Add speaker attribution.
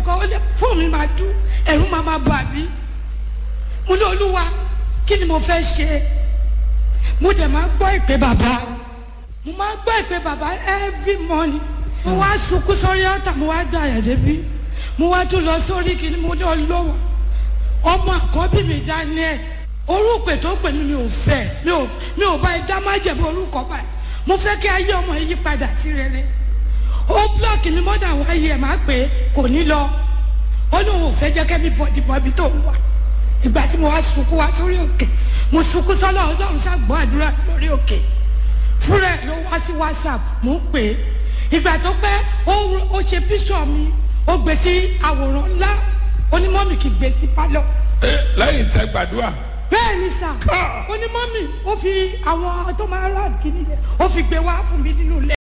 Speaker 1: kan ó lé fóònù mi máa dún ẹ̀rù máa máa bà mí mo ní olúwa kí ni mo fẹ́ ṣe mo dẹ̀ máa gbọ́ ìpè bàbá mo máa gbọ́ ìpè bàbá every morning mo wá sunkún sórí ọ̀tà mo wá dá àyà débi mo wá tún lọ sórí kí ni mo ní olówó ọmọ àkọ́bí mi Daniel orúkọ tó pè mí mi ò fẹ́ mi ò mi ò bá ẹ dá má jẹ̀bi orúkọ báyìí mo fẹ́ kí ayé ọmọ yìí padà sí rere ó blọọkì mi mọ́dà wáyé ẹ̀ máa pè é kò ní lọ ó ní òun ò fẹ́ jẹ́ kẹ́mi bọ̀dì bọ̀bí tó ń wà ìgbà tí mo wá sunkún wá sórí òkè mo sunkún sọ́lọ́ ọlọ́run ṣàgbọ́ àdúrà lórí òkè fúnra ẹ̀ ló wá sí whatsapp mo ń pè é ìgbà tó pẹ́ ó ó ṣe píṣọ̀ mi ó gbé sí àwòrán ńlá onímọ̀mì kì í gbé sí pálọ̀
Speaker 2: ẹ lẹ́yìn tẹ́ gbàdúrà
Speaker 1: bẹ́ẹ̀ ni sà
Speaker 2: Ká.
Speaker 1: onímọ̀mì ó fi àwọn tó máa rà kíní yẹn ó fi gbé wá fún mi nínú ilé